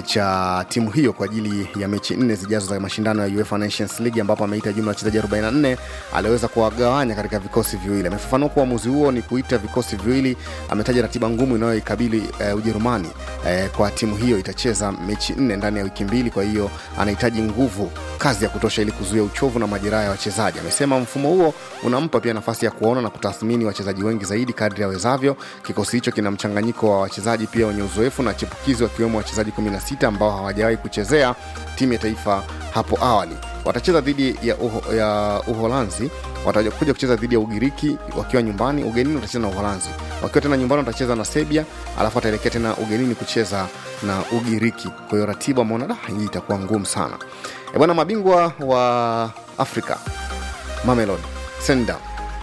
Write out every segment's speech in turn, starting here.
cha timu hiyo kwa ajili ya mechi nne zijazo za mashindano ya UEFA Nations League ambapo ameita jumla ya wachezaji 44 aliweza kuwagawanya katika vikosi viwili. Amefafanua kuwa uamuzi huo ni kuita vikosi viwili. Ametaja ratiba ngumu inayoikabili uh, Ujerumani uh, kwa timu hiyo itacheza mechi nne ndani ya wiki mbili, kwa hiyo anahitaji nguvu kazi ya kutosha ili kuzuia uchovu na majeraha ya wachezaji. Amesema mfumo huo unampa pia nafasi ya kuona na kutathmini wachezaji wengi zaidi kadri awezavyo. Kikosi hicho kina mchanganyiko wa wachezaji pia wenye uzoefu na chipukizi wakiwemo wachezaji 16 ambao hawajawahi kuchezea timu ya taifa hapo awali. Watacheza dhidi ya, uho, ya Uholanzi, watakuja kucheza dhidi ya Ugiriki wakiwa nyumbani. Ugenini watacheza na Uholanzi, wakiwa tena nyumbani watacheza na Serbia, alafu wataelekea tena ugenini kucheza na Ugiriki. Kwa hiyo ratiba ameona da, hii itakuwa ngumu sana. E bwana, mabingwa wa Afrika Mamelodi Sundowns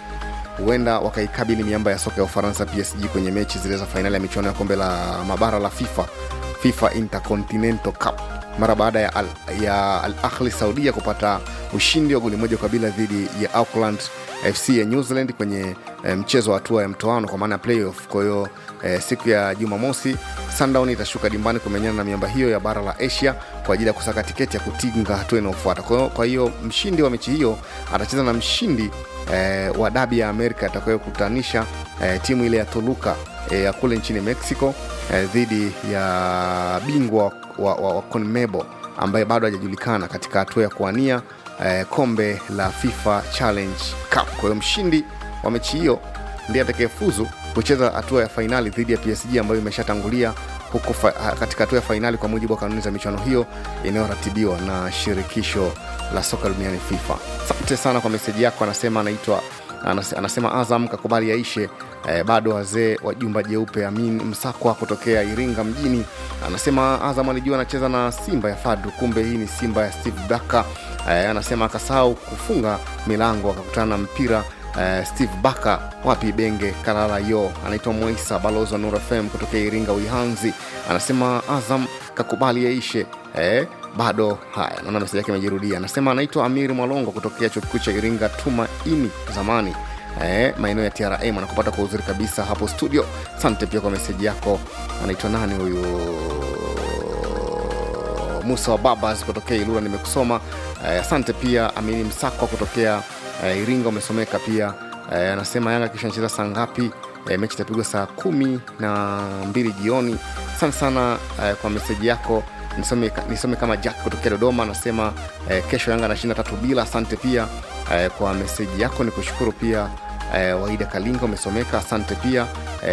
huenda wakaikabili miamba ya soka ya Ufaransa PSG kwenye mechi zile za fainali ya michuano ya kombe la mabara la FIFA FIFA Intercontinental Cup mara baada ya Al, ya Al Ahli Saudia kupata ushindi wa goli moja kwa bila dhidi ya Auckland FC ya New Zealand kwenye eh, mchezo wa hatua ya mtoano kwa maana ya playoff. Kwa hiyo eh, siku ya Jumamosi Sundown itashuka dimbani kumenyana na miamba hiyo ya bara la Asia kwa ajili ya kusaka tiketi ya kutinga hatua inayofuata. Kwa hiyo- Kwa hiyo mshindi wa mechi hiyo atacheza na mshindi eh, wa dabi ya Amerika atakayokutanisha eh, timu ile ya Toluca eh, ya kule nchini Mexico eh, dhidi ya bingwa wa, wa, wa CONMEBOL ambaye bado hajajulikana katika hatua ya kuwania eh, kombe la FIFA Challenge Cup. Kwa hiyo mshindi wa mechi hiyo ndiye atakayefuzu kucheza hatua ya fainali dhidi ya PSG ambayo imeshatangulia huko fa, katika hatua ya fainali kwa mujibu wa kanuni za michuano hiyo inayoratibiwa na shirikisho la soka duniani FIFA. Asante sana kwa meseji yako, anasema anaitwa anas- anasema Azam kakubali yaishe eh, bado wazee wa jumba jeupe. Amin Msakwa kutokea Iringa mjini anasema Azam alijua anacheza na Simba ya Fadru, kumbe hii ni Simba ya Steve Daka. Eh, anasema akasahau kufunga milango akakutana na mpira eh, Steve Baka wapi Benge Kalala yo. Anaitwa Moisa balozi wa Nur FM kutokea Iringa Uihanzi, anasema Azam kakubali yaishe eh, bado haya, naona meseji yake imejirudia. Anasema anaitwa Amiri Mwalongo kutokea chuo kikuu cha Iringa Tumaini zamani eh, maeneo ya TRM anakupata kwa uzuri kabisa hapo studio. Asante pia kwa meseji yako. Anaitwa nani huyu? Musa wa Babas kutokea Ilula, nimekusoma. Eh, asante pia Amini Msakwa kutokea eh, Iringa, umesomeka pia. Eh, anasema Yanga kisha anacheza saa ngapi? Eh, mechi itapigwa saa kumi na mbili jioni. Asante sana eh, kwa meseji yako nisome, nisome kama Jack kutokea Dodoma anasema eh, kesho Yanga anashinda tatu bila. Asante pia eh, kwa meseji yako, ni kushukuru pia eh, Waida Kalinga umesomeka, asante pia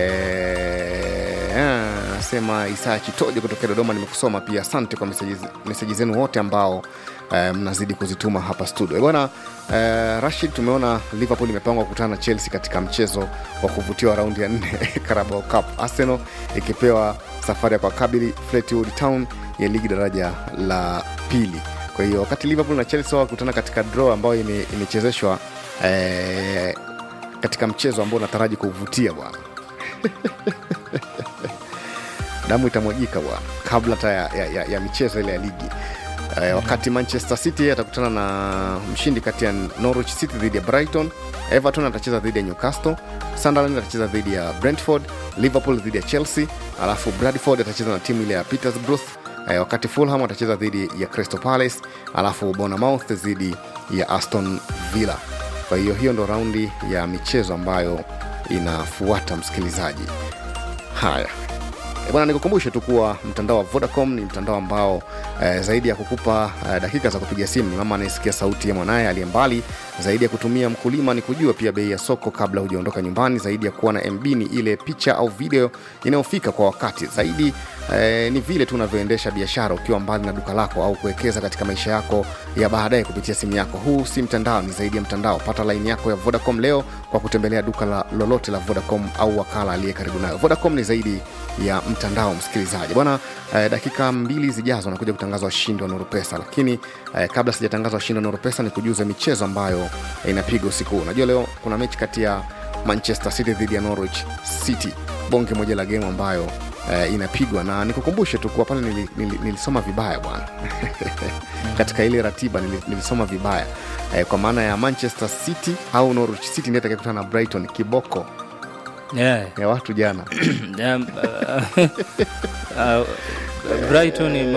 eh, anasema Isaya Chitoje kutokea Dodoma, nimekusoma pia. Asante kwa meseji, meseji zenu wote ambao eh, mnazidi kuzituma hapa studio Eh, bwana eh, Rashid, tumeona Liverpool imepangwa kukutana na Chelsea katika mchezo wa kuvutia wa raundi ya nne Carabao Cup, Arsenal ikipewa safari ya kuwakabili Fleetwood Town ya ligi daraja la pili. Kwa hiyo wakati Liverpool na Chelsea wakutana katika draw ambayo ime- imechezeshwa eh, katika mchezo ambao unataraji kuvutia bwana damu itamwajika bwana kabla hata ya, ya, ya, ya michezo ile ya ligi eh, wakati manchester city atakutana na mshindi kati ya norwich city dhidi ya brighton everton atacheza dhidi ya newcastle sunderland atacheza dhidi ya brentford liverpool dhidi ya chelsea alafu bradford atacheza na timu ile ya petersbruth eh, wakati fulham atacheza dhidi ya crystal palace alafu bonamouth dhidi ya aston villa kwa hiyo hiyo ndo raundi ya michezo ambayo inafuata msikilizaji haya E bwana, nikukumbushe tu kuwa mtandao wa Vodacom ni mtandao ambao eh, zaidi ya kukupa eh, dakika za kupiga simu, ni mama anayesikia sauti ya mwanaye aliye mbali. Zaidi ya kutumia mkulima ni kujua pia bei ya soko kabla hujaondoka nyumbani. Zaidi ya kuwa na MB ni ile picha au video inayofika kwa wakati. Zaidi eh, ni vile tu unavyoendesha biashara ukiwa mbali na duka lako au kuwekeza katika maisha yako ya baadaye kupitia simu yako. Huu si mtandao, ni zaidi ya mtandao. Pata laini yako ya Vodacom leo kwa kutembelea duka la lolote la Vodacom au wakala aliye karibu nayo. Vodacom ni zaidi ya mtandao, msikilizaji bwana. Eh, dakika mbili zijazo nakuja kutangaza washindi wa Nuru Pesa, lakini eh, kabla sijatangaza washindi wa Nuru Pesa ni kujuza michezo ambayo eh, inapigwa usiku huu. Unajua leo kuna mechi kati ya Manchester City dhidi ya Norwich City, bonge moja la game ambayo eh, inapigwa na nikukumbushe tu kuwa pale nili, nili, nilisoma vibaya bwana katika ile ratiba nili, nilisoma vibaya eh, kwa maana ya Manchester City au Norwich City ndiye atakayekutana na Brighton kiboko yeah. ya watu jana um, uh, uh, Brighton